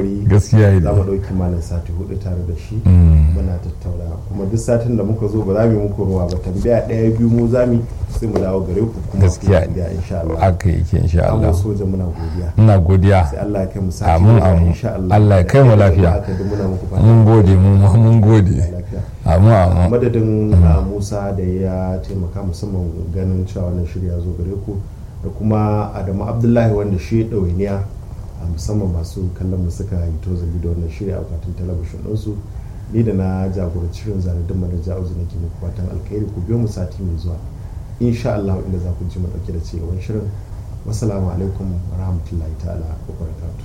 gwari gaskiya za mu ne ɗauki malam sati hudu tare da shi Mm. muna tattauna kuma duk satin da muka zo ba za mu yi muku ruwa ba tambaya ɗaya biyu mu za mu yi, sai mu dawo gare ku kuma Gaskiya ku tambaya insha Allah haka yake insha amma Allah soja muna godiya ina godiya sai Allah ya kai mu sati Amin, gaba, amin. insha Allah Allah ya kai mu lafiya. haka duk muna muku fata mun gode mun mun gode lafiya amin amin madadin a musa da ya taimaka musamman ganin cewa wannan shirya zo gare ku da kuma adamu abdullahi wanda shi ya ɗawainiya a musamman masu kallon mu suka yi tozali da wannan shirya a akwatin talabishin ɗinsu ni da na jagoranci shirin zanadin manaja uzu nake muku fatan alkhairi ku biyo mu sati mai zuwa insha Allah inda za ku ji mu ɗauke da cigaban shirin wassalamu alaikum wa rahmatullahi ta'ala wa barakatuh